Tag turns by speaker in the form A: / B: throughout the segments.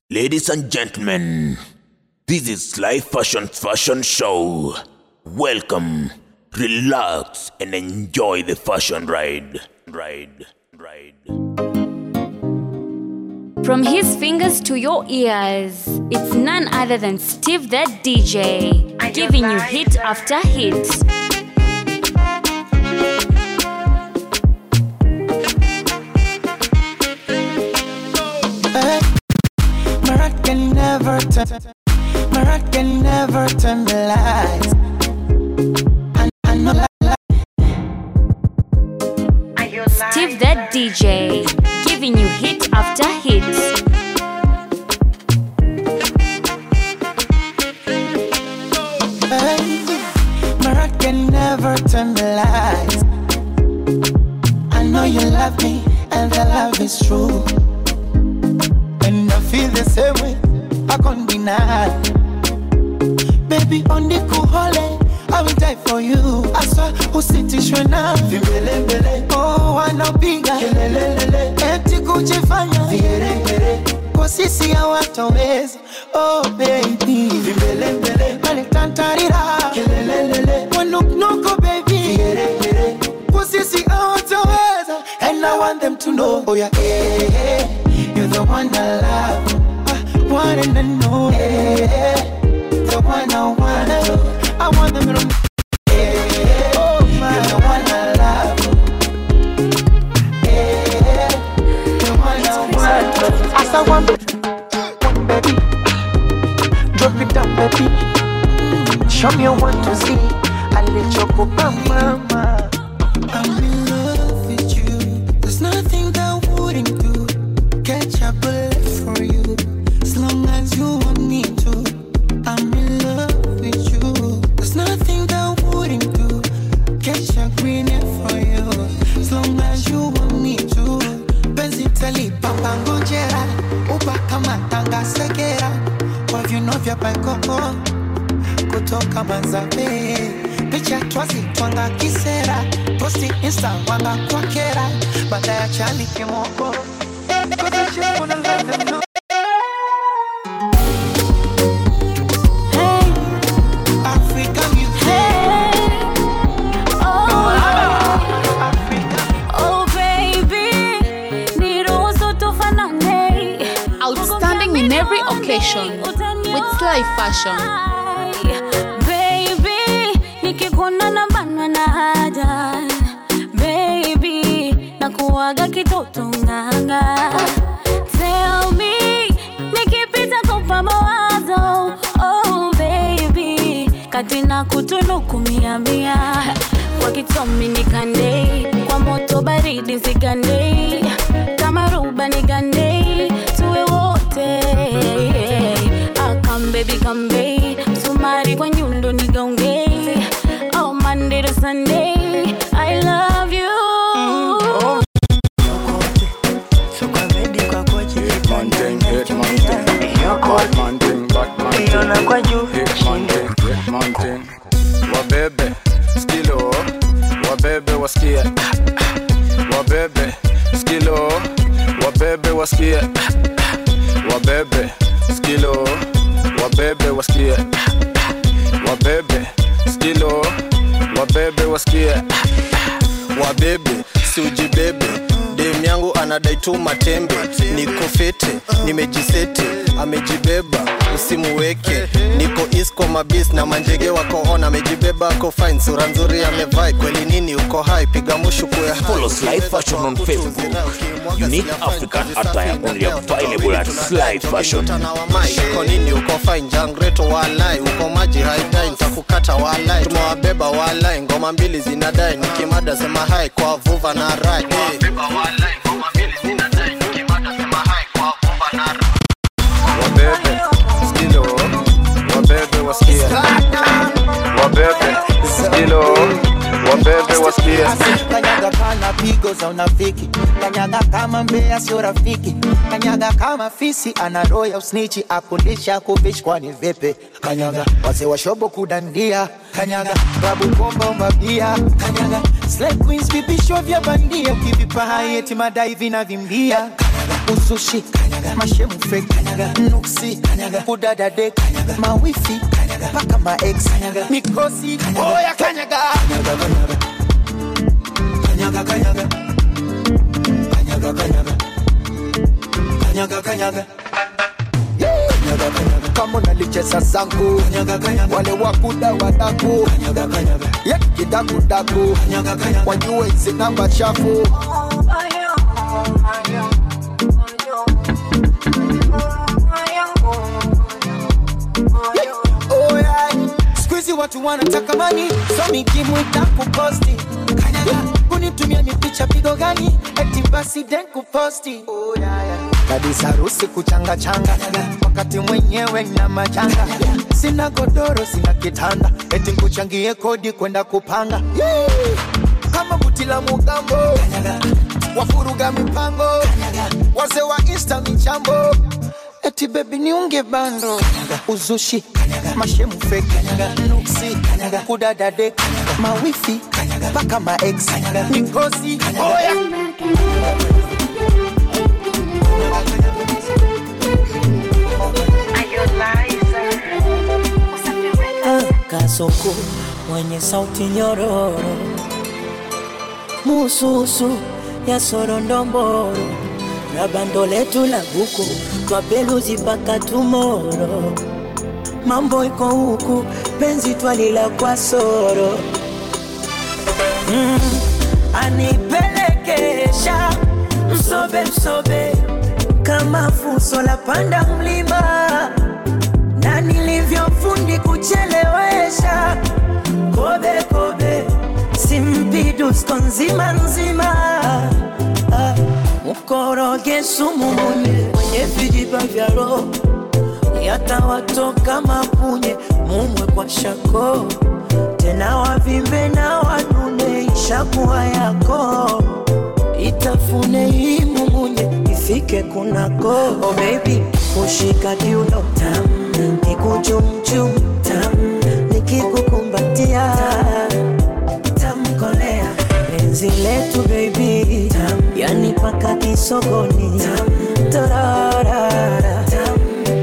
A: Ladies and gentlemen, this is Live Fashion's fashion show. Welcome, relax, and enjoy the fashion ride. Ride, ride.
B: From his fingers to your ears, it's none other than Steve the DJ, giving you hit after hit.
C: Hey, my heart can never turn. My heart can never turn the lights. I, I know like,
B: Steve the DJ, giving you hit after hit.
C: hey, my heart can never turn the lights. I know you love me, and the love is true. And I feel the same way. I can't deny. Baby, on the cool holiday, I will die for you. I saw usitishwe na vimbelembele. Oh, wanapiga kelelelele, eti kujifanya vigeregere. Kwa sisi hawatoweza. Oh baby, vimbelembele, walitantarira kelelelele, wanuknuku baby, vigeregere. Kwa sisi hawatoweza. And I want them to know, oh yeah, eh, eh, you're the one I love. I want them to know, eh, eh, the one I want. I want them to know. eh, oh, my, you're the one I love. Eh, the one I want. As I want, one baby, drop it down, baby. Show me what to see. I let you go, mama. I'm in love with you. There's nothing that wouldn't do. Catch a bullet for you. As long as you want me to. I'm in love with you. There's nothing that wouldn't do. Catch a green hair for you. As long as you want me to. Penzi tali papa ngojera. Uba kama tanga segera. Kwa viuno vya paikoko kutoka Manzabe, picha twazi twanga kisera, posti insta wanga kwa kera, baada ya chali kimoko Cause I just wanna let them know.
B: Hey,
C: African music,
B: hey, oh,
C: Africa.
B: oh baby, niruhusu tufanane.
D: Outstanding in every occasion with Sly Fashion.
B: Baby, nikikuona na banwa na haja Baby, nakuwaga kitoto nganga Tell me, nikipita kupa mawazo Oh baby, kati na kutunuku mia mia Kwa kitomi nikande, kwa moto baridi zigande Kama ruba nigande, tuwe wote Ah, come baby, come babe. Sumari kwa nyundo nigaunge. Oh, Monday to Sunday, I love you.
E: man thing, hit man thing, bad man thing, bad man thing, hit man thing, hit man thing. Wabebe, skilo, wabebe wasikie, wabebe, skilo, wabebe wasikie, wabebe, skilo, wabebe wasikie, wabebe, skilo, wabebe wasikie,
F: wabebe si ujibebe dem yangu anadai tu matembe niko fete nimejisete amejibeba usimuweke niko isco mabis na manjege wako on amejibeba ako fine sura nzuri amevai kweli nini uko hai piga mushu kuya hai.
A: Follow Sly Fashion on Facebook. Unique African attire only available at Sly Fashion.
F: Mtana wa mai uko nini uko fine jangreto walai uko maji haidai ntakukata walai tumewabeba walai ngoma mbili zinadai nikimada sema hai kwa vuva na rai hey.
E: wabebe, skilo, wabebe wasikie, wabebe, skilo, wabebe wasikie.
C: Kanyaga kana pigo za unafiki, kanyaga kama mbea sio rafiki, kanyaga kama fisi ana roho ya usnichi, akundisha kuvishi kwani vipi? Kanyaga wazee wa shobo kudandia, kanyaga babu komba umabia, kanyaga slay queens vipisho vya bandia, ukivipa hai eti madai vinavimbia, kanyaga usushi kanyaga mashemu fake kanyaga nuksi kanyaga kudada dek kanyaga mawifi kanyaga paka ma ex kanyaga mikosi oya kanyaga kanyaga kanyaga kanyaga kanyaga kanyaga kanyaga kanyaga Kanyaga, kanyaga. kama unalicheza zangu Kanyaga, kanyaga. wale wakuda wadaku Kanyaga, kanyaga. ye kidakudaku Kanyaga, kanyaga. wajue hizi namba chafu Oh, yeah. Siku hizi watu wanataka mani so mikimwita kuposti Kanyaga. kunitumia ni picha pigo gani eti basi den kuposti oh, yeah, yeah. kabisa harusi kuchanga changa wakati mwenyewe na majanga sina godoro sina kitanda eti nkuchangie kodi kwenda kupanga Yeah. kama buti la mugambo wafuruga mipango wazee wa insta michambo eti bebi niunge bando uzushi mashemu feki nuksi kudadade mawifi mpaka maex mikosi oya
G: kasoko mwenye sauti nyororo mususu ya sorondomboro na bando letu la buku twapeluzi mpaka tumoro mambo iko huku penzi twalila kwa soro mm, anipelekesha msobe msobe kama fuso la panda mlima na nilivyofundi kuchelewesha kobe kobe simpidusko nzima nzima Ah, mkoroge sumu munye mwenye vijiba vya roho yatawatoka mapunye mumwe kwa shako tena wavimbe na wanune ishakuwa yako itafune hii mumunye ifike kunako oh baby kushika kiuno tam nikuchumchum tam nikikukumbatia tamkolea penzi letu baby tam yani paka kisogoni tam torarara tam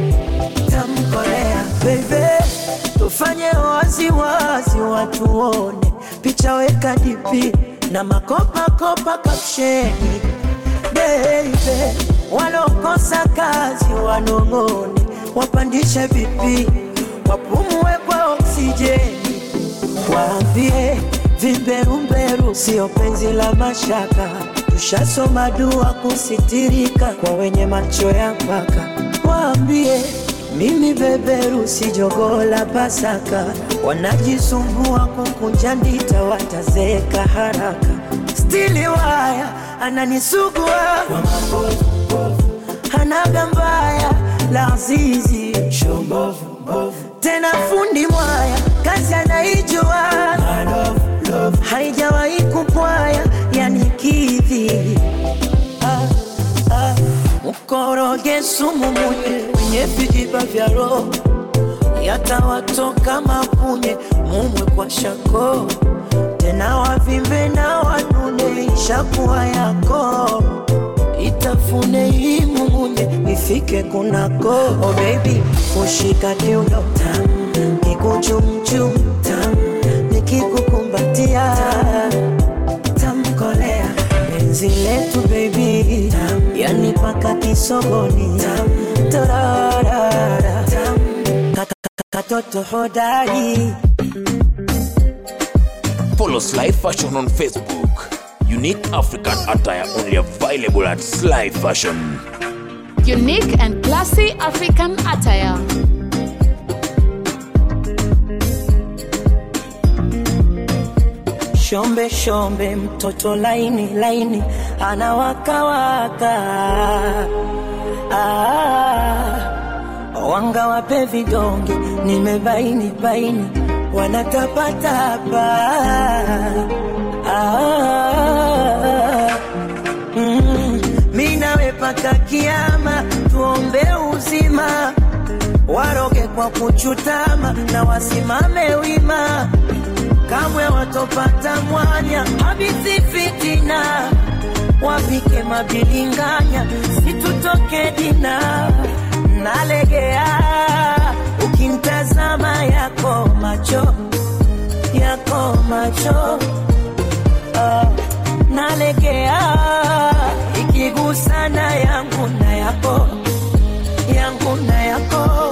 G: tamkolea bebe tufanye waziwazi watuone picha weka dipi na makopakopa kapsheni bebe walokosa kazi wanong'one wapandishe vipi wapumue kwa oksijeni waambie vimberumberu sio penzi la mashaka tushasoma dua kusitirika kwa wenye macho ya mpaka waambie mimi beberu si jogoo la pasaka wanajisumbua kukunja ndita watazeka haraka stili waya ananisugua kwa mabovu hanaga mbaya la zizi tena fundi mwaya kazi anaijua haijawahi kupwaya yani kidhi ah, ah. mkoroge sumu munye wenye vijiba vya roho yatawatoka mapunye mumwe kwa shako tena wavimbe na wanune ishakuwa yako itafune hii mumunye ifike kunako oh baby kushika kiuno tam kikuchumchum tam nikikukumbatia tamkolea penzi letu baby tam yani paka kisogoni tam torarara tam katoto hodari
A: Follow Sly Fashion on Facebook. Unique African attire only available at Sly Fashion.
D: Unique and classy African attire.
G: shombe shombe mtoto laini laini anawakawaka ah, wanga wape vidonge nimebaini baini wanatapatapa ah, mm, mi nawe paka kiama tuombe uzima waroge kwa kuchutama na wasimame wima kamwe watopata mwanya habithi fitina wapike mabilinganya situtoke dina nalegea ukimtazama yako macho yako macho Ah, nalegea ikigusana yangu na yako yangu na yako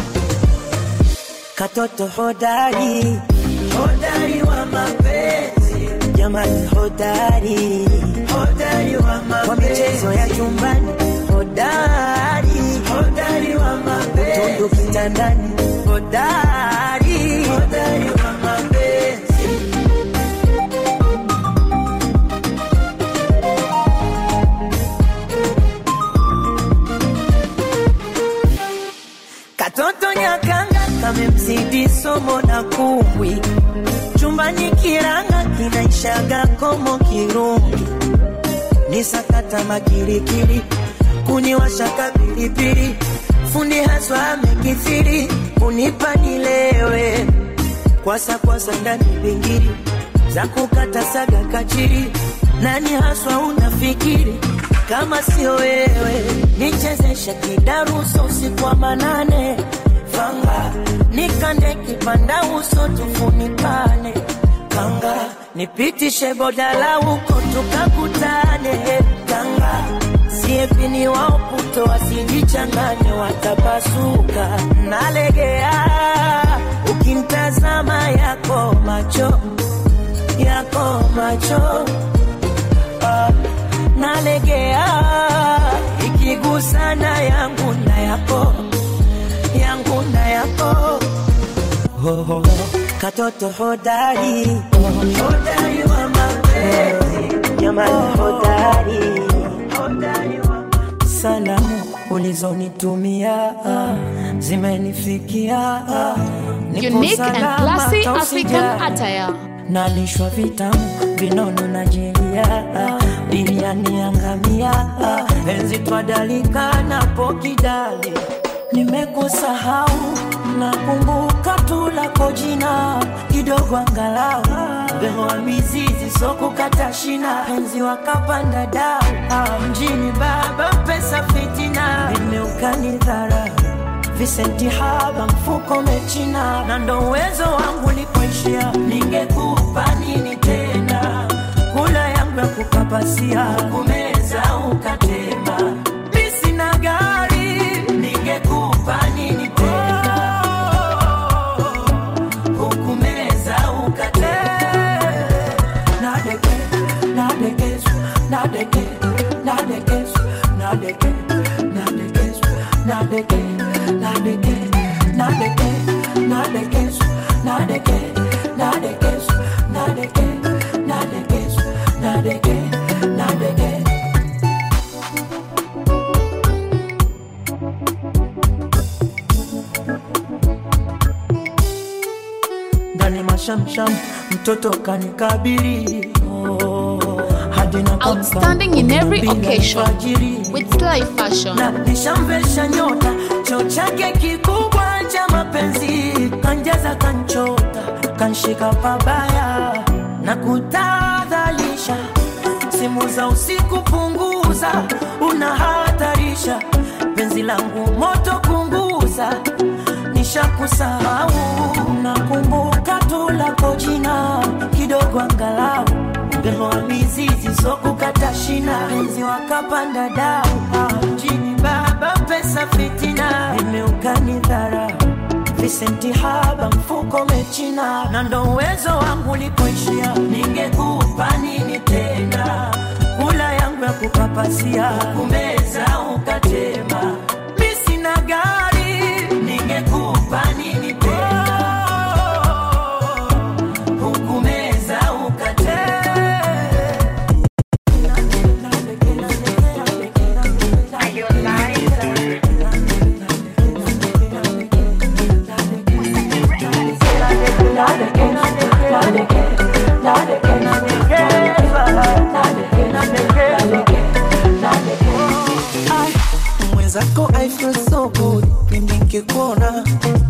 G: katoto hodari hodari wa mapenzi jamani hodari hodari wa mapenzi kwa michezo ya chumbani hodari hodari wa mapenzi utundu kitandani hodari hodari wa mapenzi Katoto nyakanga kamemzidi somo na kumbwi, chumbani kiranga kinaishaga komo kirungi, ni sakata makirikiri, kuniwashaka pilipili, fundi haswa amekithiri, kunipa nilewe, kwasa kwasa ndani bingiri, za kukata saga kachiri, nani haswa unafikiri kama sio wewe, nichezeshe kidaruso usiku wa manane, fanga nikande kipanda uso tufunikane, kanga nipitishe bodala huko tukakutane, kanga siepini wao puto wasijichanganye, watapasuka. Nalegea ukimtazama yako macho yako macho ah, nalegea ikigusana yangu na yako yangu na yako oh, oh, oh. katoto hodari hodari wa mapenzi jamani hodari hodari wa salamu ulizonitumia zimenifikia Nipo
D: Unique and
G: salama,
D: classy
G: hata
D: African
G: usijali
D: attire.
G: nalishwa vitamu vinono na jelia biriani yangamia penzi twadalika napo kidali nimekusahau nakumbuka tu lako jina kidogo angalau behoa mizizi sokukata shina penzi wakapanda dau Ah, mjini baba pesa fitina vimeukani dharau visenti haba mfuko mechina na ndo uwezo wangu likuishia ningekupa nini tena kula yangu ya kukapasia kumeza ukatema mi sina gari ningekupa nini tena hukumeza ukatema nadeke nadekesu nadeke nadekesu nadeke nadekesu nadeke nadeke nadeke nadekesu nadeke nadekesu nadeke nadekesu nadeke nadeke ndani mashamsham mtoto kanikabili oh, hadi na
D: Outstanding in every occasion with Sly Fashion.
G: na nishamvesha nyota cho chake kikubwa cha mapenzi kanjaza kanchota kanshika pabaya na kutadhalisha simu za usiku punguza unahatarisha penzi langu moto kunguza nishakusahau nakumbuka tu lako jina kidogo angalau Mbelo wa mizizi sokukata shina penzi wakapanda dau Ah, mjini baba pesa fitina imeukani dharau visenti haba mfuko mechina na ndo uwezo wangu ulipoishia ningekupa nini tena kula yangu ya kukapasia kumeza ukatema mi sina gari ningekupa nini tena hukumeza ukatema
C: mwenzako I feel so good mimi nikikuona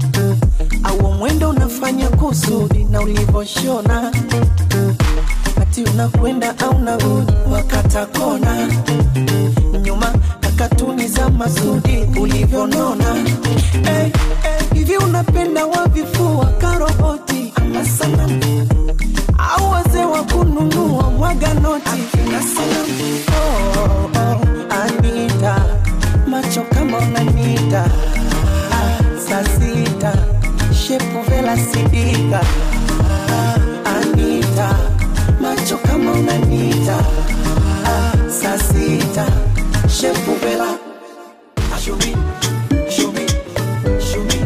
C: au mwendo unafanya kusudi na ulivyoshona
G: eti unakwenda au narudi wakata kona nyuma na katuni za masudi ulivyonona hey, hey, hivi unapenda wavifua karoboti ama sanamu au wazee wa kununua mwaga noti akina sanamu oh, oh, Anita macho kama unanita ah, saa sita shepu vela sidika ah, Anita macho kama unanita ah, saa sita shepu vela Show me, show me, show me.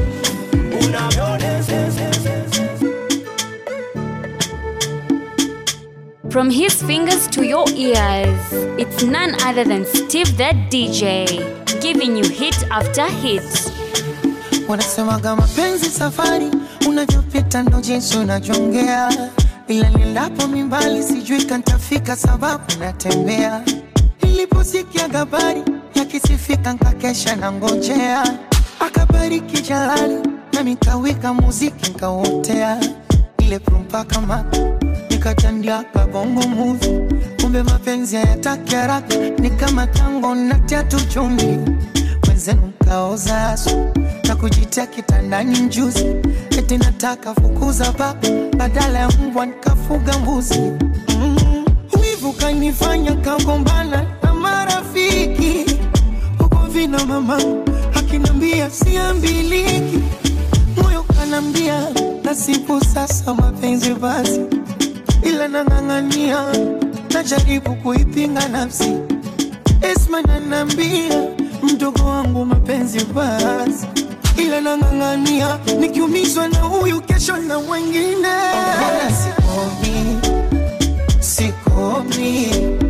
B: From his fingers to your ears, it's none other than Steve the DJ, giving you hit after hit.
C: wanasemaga mapenzi safari unavyopita ndo jinsi unajongea ila nilapo mimbali sijui kantafika sababu natembea niliposikia habari yakisifika nkakesha na ngojea akabariki jalali nami kawika muziki nkauotea ile prumpaka maka nikatandia kabongo muvi kumbe mapenzi hayataki haraka ni kama tango natia tu chumvi wenzenu mkaoza asu na kujitia kitandani mjuzi eti nataka fukuza paka badala ya mbwa nikafuga mbuzi mm. wivu kanifanya kagombana na marafiki huko vina mama akinambia siambiliki moyo kanambia nasibu sasa mapenzi basi ila nang'ang'ania najaribu kuipinga nafsi Esma nanambia mdogo wangu mapenzi basi, ila nang'ang'ania nikiumizwa na huyu kesho na mwingine. Sikomi, sikomi,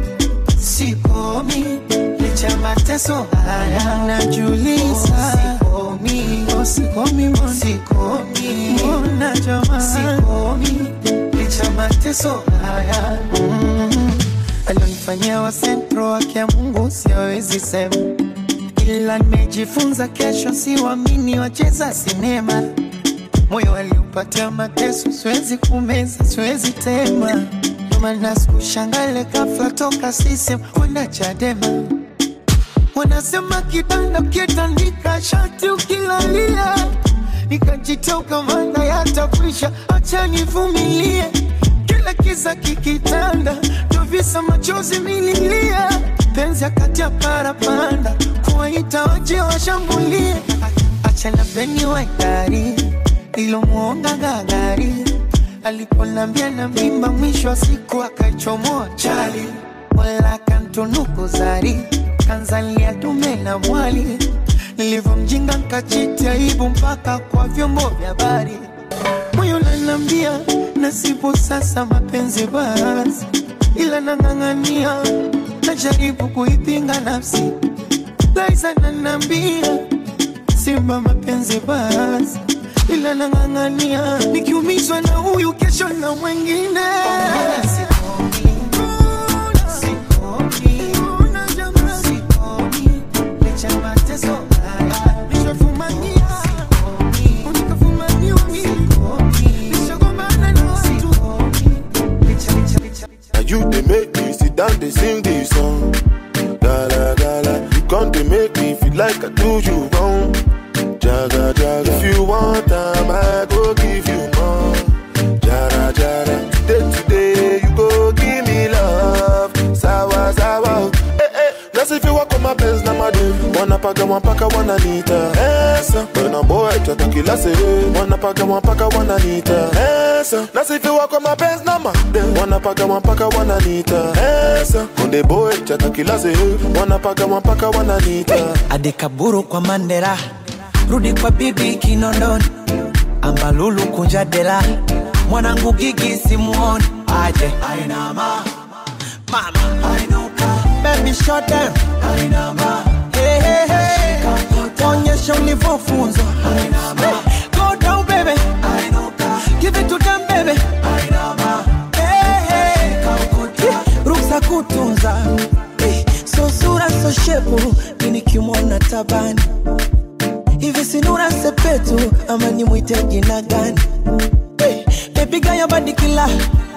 C: sikomi licha ya mateso haya najuliza. Sikomi, oh, sikomi, mbona sikomi, mbona jamani, sikomi licha ya mateso haya mm alionifanyia wa sentro wake ya Mungu siwezi sema, ila nimejifunza kesho, siwamini wacheza sinema. Moyo aliupatia mateso, siwezi kumeza, siwezi tema. Ndio maana sikushangale ghafla toka sisem kwenda Chadema. Wanasema kitanda kitandika shati ukilalia, nikajitoka maana yatakwisha, acha nivumilie kila kiza kikitanda, ndo visa machozi mililia, penzi akati ya parapanda, kuwaita waje washambulie, achana beni waitari ilomwonga gagari, aliponambia na mimba, mwisho wa siku akaichomoa chali, wala kantunuku zari, kanzalia dume na mwali, nilivyomjinga nkachiti aibu mpaka kwa vyombo vya habari moyo nanambia nasibu sasa mapenzi basi, ila nang'ang'ania, najaribu kuipinga nafsi. Laiza nanambia simba mapenzi basi, ila nang'ang'ania, nikiumizwa na huyu kesho na mwingine. Licha ya mateso haya, nishafumania unikafumaniwa mimi nishagombana na watu
H: Now you they make me sit down, they sing this song. Gala gala, you come they make me feel like I do you wrong. Jaga jaga, if you want time, I go give you more. Jara jara, today today you go give me love. Sawa sawa, eh eh. That's if you walk on my pants, na madu. Wanapaga wapaka wananita Esa, when boy chata kila se Wanapaga wapaka wananita Esa, that's if you walk on my pants, na madu. Wanapaga wapaka wananita Esa, when boy chata kila se Wanapaga wapaka wananita
G: adekaburu kwa mandera rudi kwa bibi kinondoni ambalulu kunja dela mwanangu gigi simuoni aje ainama mama ainuka baby shut down ainama hey, hey, hey. onyesha ulivyofunzwa ainama go down baby ainuka give it to them baby ainama hey, hey. ruksa kutunza hey. so sura so shepu minikimwona tabani hivi sinura sepetu ama nimwite jina gani hey, bebiga ya badikila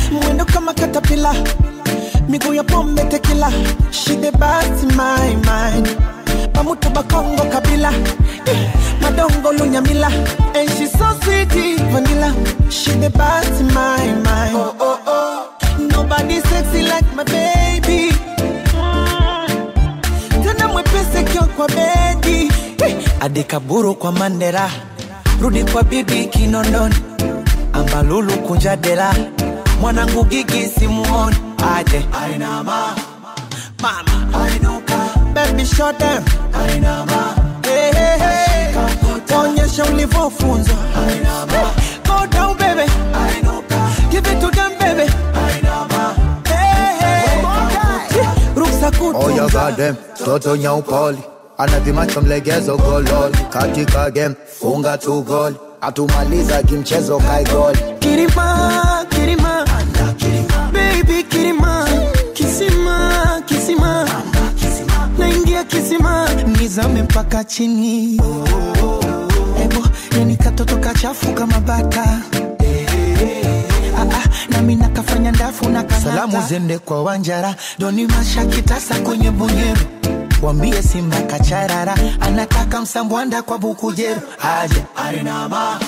G: mwendo kama katapila miguu ya pombe tekila she the best in my mind pamutu bakongo kabila Eh, madongo lunyamila and she so sweet vanilla she the best in my mind oh, oh, oh. nobody sexy like my baby Mm. tena mwepese kio kwa bedi Eh, adikaburu kwa mandera rudi kwa bibi kinondoni ambalulu kunja dela mwanangu gigi simuoni aje ainama mama ainuka baby shut them ainama hey, hey, hey. onyesha ulivyofunzwa ainama go down baby ainuka give it to them baby ainama hey, hey. ruksa
I: Oh ya
G: kutunza
I: gadem, toto nyaupoli anapima cha mlegezo gololi katika game, funga tu goli atumaliza kimchezo kai goli
G: Kirima, Kirima, baby Kirima, kisima, kisima, naingia kisima, nizame mpaka chini. Ebo, yani katoto kachafu kama bata. Ah, ah, nami nakafanya ndafu na kanata. Salamu zende kwa Wanjara, doni masha kitasa kwenye bunyero wambie Simba kacharara, anataka msambwanda kwa bukujero, aje arinama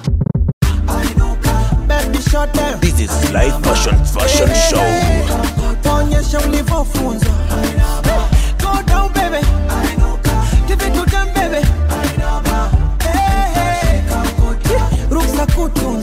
G: baby short them
A: This is Life Fashion Fashion Show.
G: onyesha ulivyofunzwa go down baby give it to them baby Hey, hey. ruksa kutu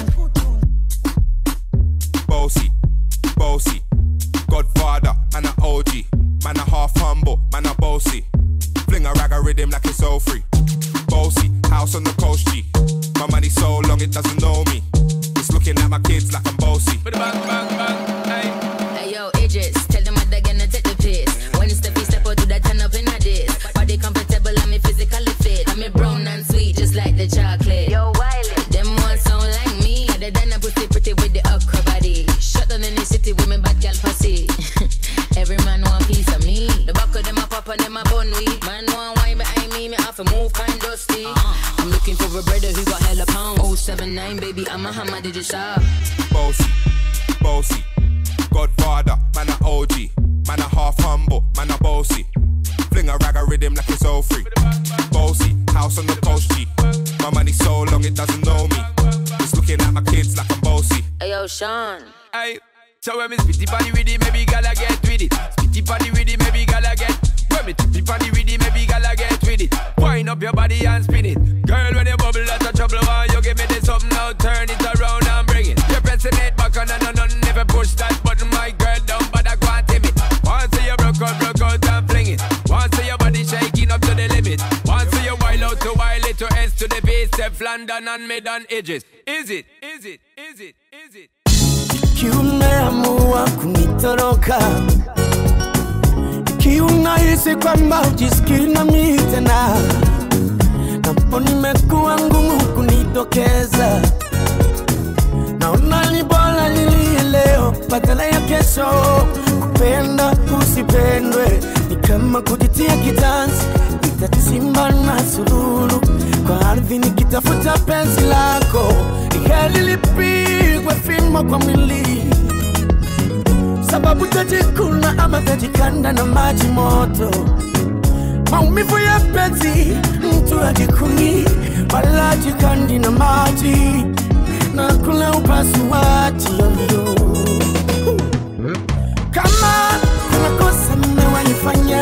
J: bossy, bossy. Godfather, man a OG, man a half humble, man a bossy. Fling a rag a rhythm like it's all free. Bossy, house on the coast G. My money so long it doesn't know me. It's looking at my kids like I'm bossy. Bang, bang, bang, hey.
K: Hey yo, Idris, tell them what they're gonna take the piss. When step step out to that turn up in a this. Body comfortable, I'm me physically fit. I'm me brown and sweet, just like the chocolate. Yo, Wiley, them ones sound like me. Other than a pussy pretty with the upper body. Shut down in the city with me bad gal pussy. Every man want piece of me. The back of them a pop and them a bun weed. Man want wine behind me, me have to move kind dusty. I'm looking for a brother who got hella pound. 079, baby, I'm a hammer, did you shop?
J: bossy, bossy. Godfather, man a OG, man a half humble, man a bossy. Fling a rag a rhythm like it's all free. Bossy, house on the coast G. My money so long it doesn't know me. It's looking at my kids like I'm bossy.
K: Hey yo, Sean.
L: Aye. So when me spitty party with it, maybe gala get with it. Spitty party with it, maybe gala get. When me tippy party with it, maybe gala get with it. Wind up your body and spin it. Girl, when you bubble, that's a trouble. Why you give me this something now? Turn it around and bring it. You're pressing it back on and on and never push that button, my girl. Down, but I can't tame it. Once you broke out, broke out and fling it. Once your body shaking up to the limit. Once you wild out to wild it to S to the base, step London and mid on edges. Is it? Is it? Is it? Is it?
C: kiumeamua kunitoroka kiunahisi kwamba ujisikii nami tena napo nimekuwa ngumu kunitokeza naona ni bora nilie leo badala ya kesho kupenda usipendwe ni kama kujitia kitanzi nitachimba na sululu kwa ardhi nikitafuta penzi lako iheli lipigwe fimbo kwa mwili sababu tajikuna ama tajikanda na maji moto maumivu ya penzi mtu ajikuni wala jikandi na maji na kula upasuaji yoyo kama kuna kosa mmewaifanya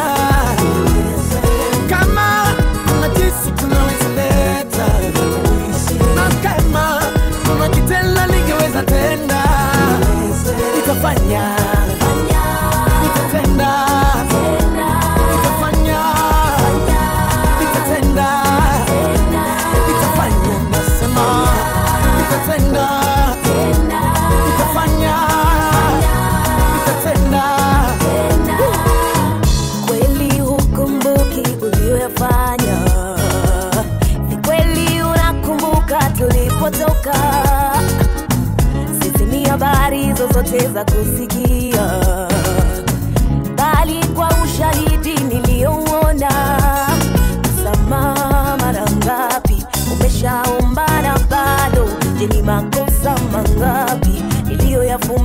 C: kama kuna jinsi tunaweza leta na kama kuna kitenda ningeweza tenda nikafanya nitatenda nikafanya nitatenda nikafanya nasema nitatenda nikafanya nitatenda
M: kweli hukumbuki uliyoyafanya ni kweli unakumbuka tulipotoka sisi ni habari zozote za kusikia bali kwa ushahidi niliyouona msamaha mara ngapi umeshaombana bado je ni makosa mangapi niliyoyafuma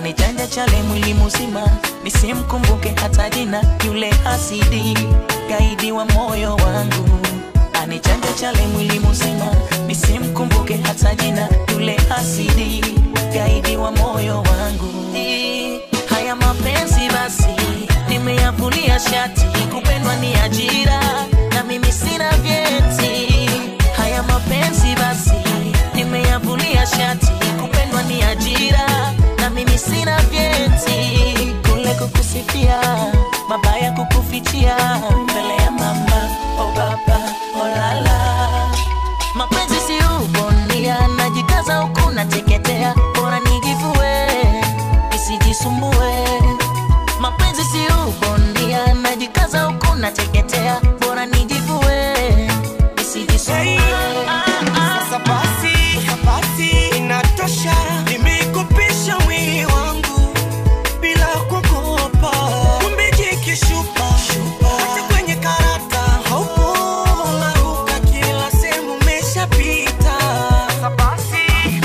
N: anichanja chale mwili mzima nisimkumbuke hata jina yule hasidi gaidi wa moyo wangu anichanja chale mwili mzima nisimkumbuke hata jina yule hasidi gaidi wa moyo wangu Eh, haya mapenzi basi nimeyavulia shati kupendwa ni ajira na mimi sina vyeti haya mapenzi basi nimeyavulia shati kupendwa ni ajira na mimi sina vyeti kule kukusifia mabaya kukufichia mbele ya mama o baba o lala mapenzi si ubondia najikaza huku nateketea bora nijivue isijisumbue mapenzi si ubondia najikaza huku nateketea bora nijivue isijisumbue
O: Sasa basi, basi inatosha, nimekupisha mwili wangu bila kuogopa. Kumbe jikishupa hata kwenye karata haupo, unaruka kila sehemu umeshapita. Sasa basi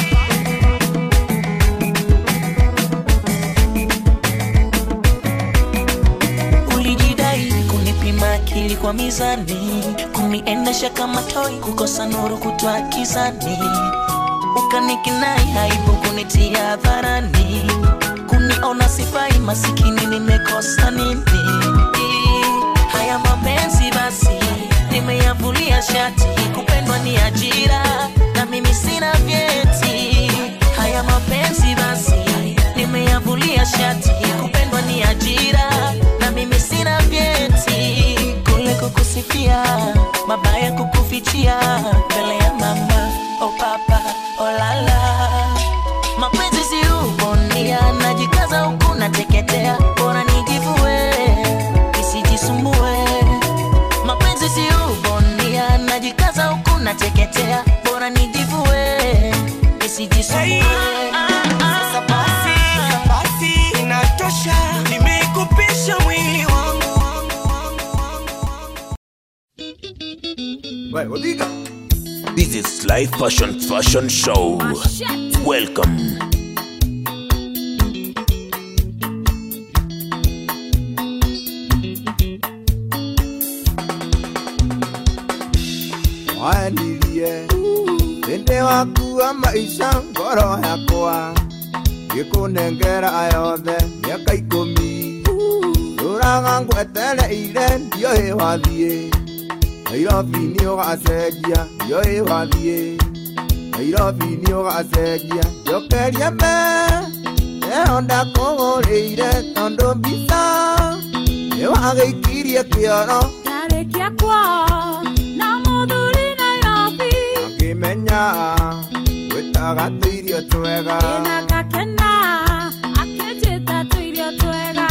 N: ulijidai kunipima akili kwa mizani kuniendesha kama toi kukosa nuru kutwa kizani ukanikinai haibu kunitia hadharani kuniona sifai masikini nimekosa nini haya mapenzi basi nimeyavulia shati kupendwa ni ajira na mimi sina vyeti haya mapenzi basi nimeyavulia shati kupendwa ni ajira na mimi sina vyeti kule kukusifia mabaya kukufichia mbele ya mama o papa o lala mapenzi si ubondia najikaza huku nateketea bora nijivue isijisumbue mapenzi si ubondia najikaza huku nateketea bora nijivue isijisumbue
O: Sasa basi, basi inatosha, nimekupisha mwili wangu.
A: This is Life Fashion Fashion Show. Welcome.
P: wanirie hĩndĩ wakua maica ngoro yakwa gĩkũnengera yothe mĩaka ikũmi tũraga ngwetereire ndioĩ wathiĩ nairobi nĩ ũgacenjia ndioĩ wathiĩ nairobi nĩ ũgacenjia njokerie me ĩyo ndakũgũrĩire tondũ mbica nĩ wagĩikirie kĩoro
Q: Tarĩkia kwao na mũthuri Nairobi
P: akĩmenya gwĩtaga tũirio twega
Q: na ngakena akĩnjĩta tũirio twega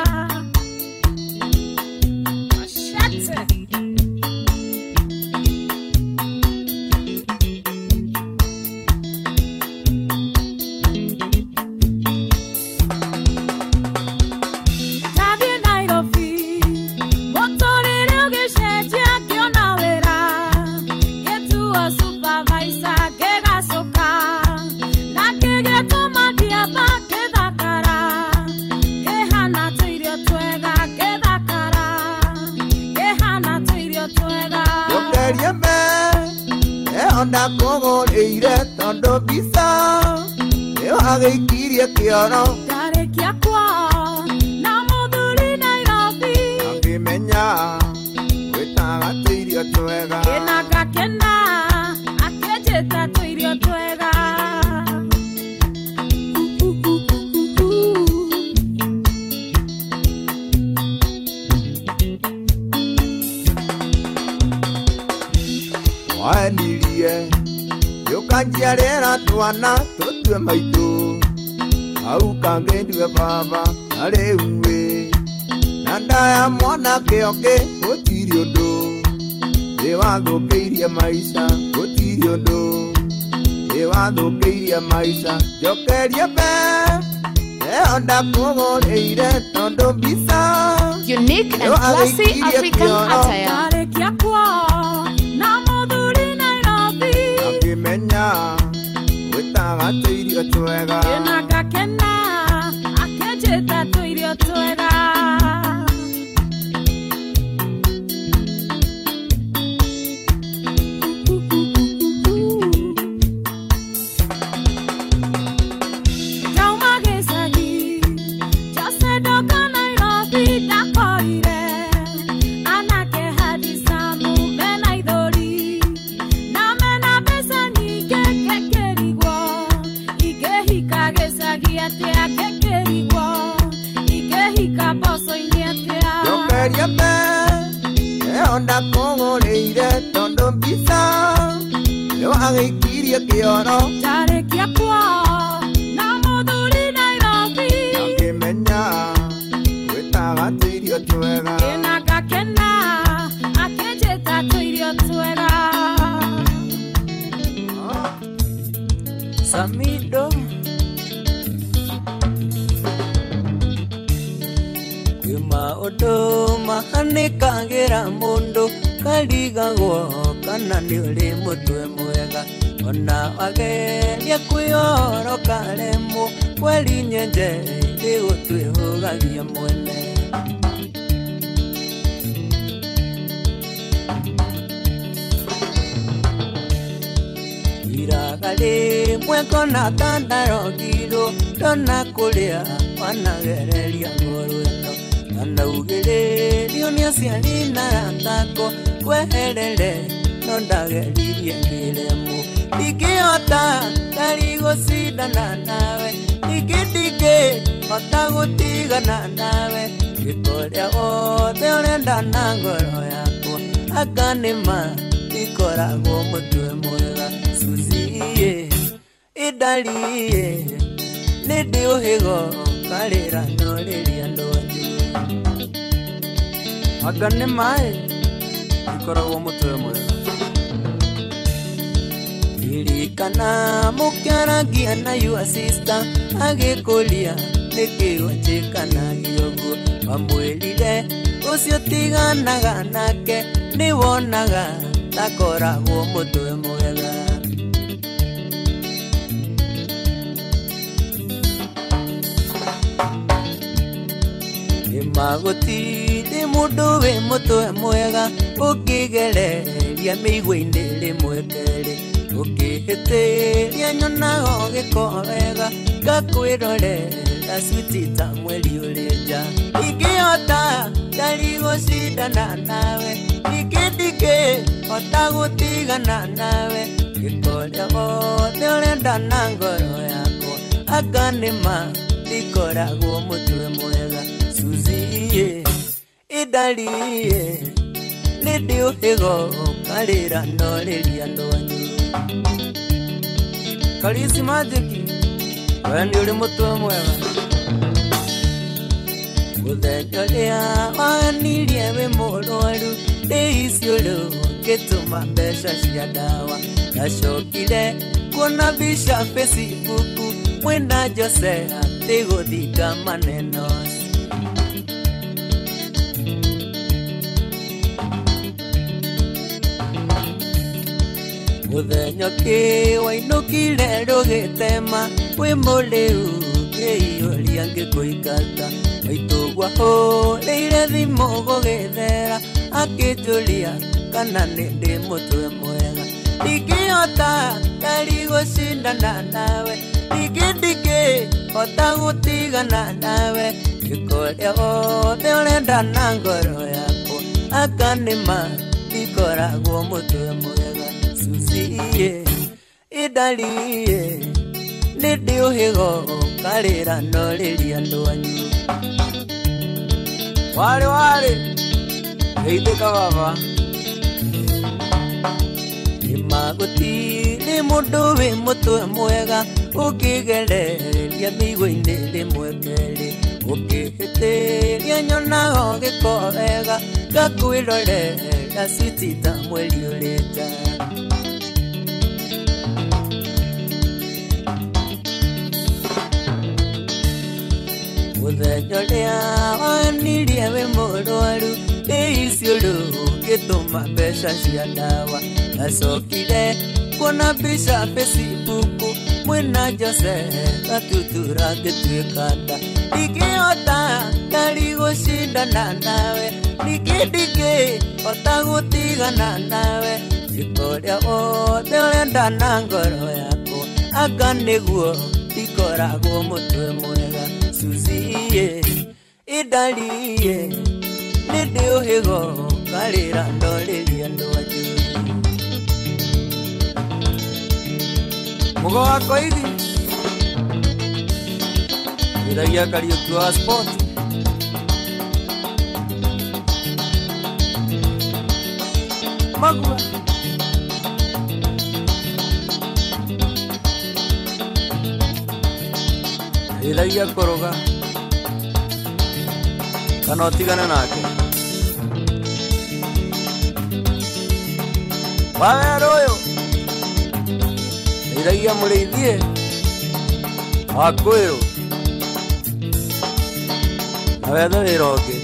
Q: Machete. Ndathiĩ Nairobi, mũtũrĩre ũgĩcenjia ngĩona wĩra gĩtuo supervisor ngĩgacũka na ngĩgĩtũma ndiamba ngĩthakara ngĩhana tũirio twega ngĩthakara ngĩhana tũirio twega
P: njokerie me ĩyo ndakũgũrĩire tondũ mbica nĩ wagĩikirie kĩoro
Q: ndarĩkia kwao na mũthuri Nairobi
P: akĩmenya gwĩtaga tũirio twega
Q: ĩna ngakena akĩnjĩta tũirio twega
P: wanirie gĩũkanjiarĩra twana tũtue maitũ hau kangĩndue baba na rĩu wĩ na ndaya mwanake ũngĩ gũtirĩ ũndũ thĩ wathũkĩirie maica gũtirĩ ũndũ thĩ wathũkĩirie maica njokerie mbe ĩyo ndakũgũrĩire tondũ mbica
D: Unique and classy African attire.
Q: ndarĩkia kwao na mũthuri Nairobi
P: akĩmenya gwĩtaga tũirio twega
Q: ĩna ngakena
P: isa nä wagäikirie kä ono
Q: ndarĩkia kwao na mũthuri nairobi
P: ngä menya gwätaga tå irio twega
Q: ĩna ngakena akĩnjĩta tũirio twega
G: Samido kwĩ maũndũ mahanĩkagĩra mũndũ karigagwo kana nĩ ũrĩ mũtwe mwega ona wageria kwĩoro karemwo kweri nyenje ĩgũtwĩhũgagia mwene iraga rĩmwe ngona tandarogirwo ndona kũrĩa wanagereria ngoro ĩno anaugĩrĩrio nĩ aciari na rathako kweherere no ndageririe ngĩremwo ndingĩhota ndari gũcindana nawe ningĩ ndingĩhota gũtigana nawe gĩkorĩa wothe ũrenda na ngoro yakwa anga nĩma ikoragwo mũtwe mwega suzie idaliye nĩndĩ ũhĩgo karĩra norĩria ndwanyu anga nĩ maĩ ikoragwo mũtwe mwega ririkana mũkĩaragia na your sister agĩkũria nĩkĩo njĩkanagia ũguo wamwĩrire ũcio tiganaga nake nĩ wonaga takoragwo mũtwe mwega nĩmagũtirĩ mũndũ wĩ mũtwe mwega ũkĩgereria mĩigua-inĩ rĩmwe kerĩ ũkĩhĩtĩria nyonago gĩko wega ngakwĩrorera switi ta mweri ũrĩ nja ingĩhota ndari gũcindana nawe ningĩ ndingĩhota gũtigana nawe gĩkorĩa wothe ũrenda na ngoro yakwa anga nĩma ikoragwo mũtwe mwega suzie idaliye nĩndĩ ũhĩgo karĩra norĩria ndwanyu karisi majiki we nĩ ũrĩ mũtwe mwega mũthenya ũrĩa wanirie wĩ mũrwaru ndĩiciũrũ ngĩtũma mbeca cia ndawa ndacokire kuona mbica facebook mwĩna jose atĩ gũthinga maneno mũthenya ũkĩ wainũkire rũgĩtema wĩ mũrĩu ngĩiyũria ngĩkũingata maitũgwa hũrĩire thimũ gũgĩthera akĩnjũria kana nĩ ndĩ mũtwe mwega ndingĩhota ndari gũcindana nawe ningĩ ndingĩhota gũtigana nawe gĩkorĩa wothe ũrenda na ngoro yakwa aka nĩma ikoragwo mũtwe mwega suzie idaliye nĩndĩ ũhĩgo karĩra norĩria ndwanyu warĩ warĩ geithĩka baba nĩmagũtirĩ mũndũ wĩ mũtwe mwega ũkĩgereria mĩigua-inĩ rĩmwe kerĩ ũkĩhĩtĩria nyonago gĩko wega ngakwĩrorera switi ta mweri ũrĩ nja mũthenya ũrĩa wanirie wĩ mũrwaru ndĩiciũrũ ngĩtũma mbeca cia ndawa ndacokire kuona mbica facebook mwĩna jose gatutura ngĩtuĩka nda ndingĩhota ndari gũcindana nawe ningĩ ndingĩhota gũtigana nawe gĩkorĩa wothe ũrenda na ngoro yakwa anga nĩguo ikoragwo mũtwe mwega suzie idaliye nĩndĩ ũhĩgo karĩra ndorĩria ndwanyu mugo wako hivi iragia kariuki wa sport magua
B: ĩthagia kũrũga kana ũtigane nake wawera ũyũ ĩthagia mũrĩithie wakwĩrũ na wethe wĩra ũngĩ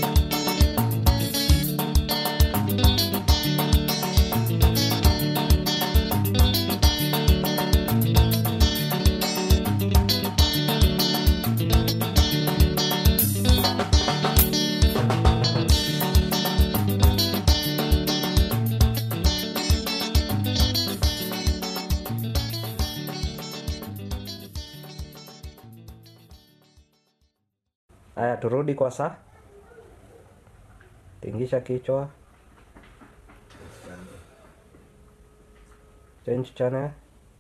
E: Haya, turudi kwa saa. Tingisha kichwa. Change channel.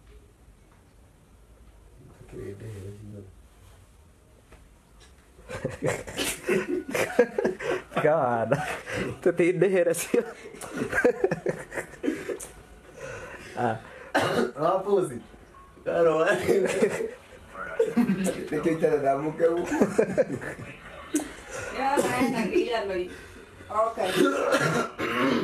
E: Kawan, tutindihire cio. Ah.
I: Wapuzi. Claro, Nĩkĩo itarathamuke huku.
F: Okay.